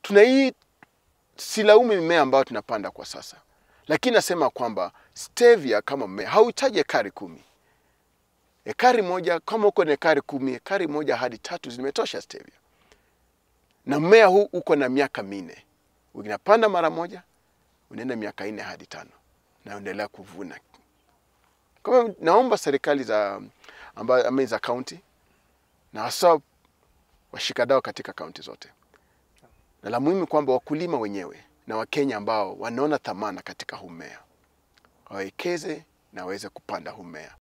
tuna hii silaumu mimea ambayo tunapanda kwa sasa, lakini nasema kwamba stevia kama mmea hauhitaji ekari kumi. Ekari moja kama uko na ekari kumi, ekari moja hadi tatu zimetosha stevia, na mmea huu uko na miaka minne. Unapanda mara moja, unaenda miaka nne hadi tano na unaendelea kuvuna. Kama naomba serikali za amba, ama za kaunti na hasa washikadau katika kaunti zote, na la muhimu kwamba wakulima wenyewe na Wakenya ambao wanaona thamana katika huu mmea wawekeze na waweze kupanda huu mmea.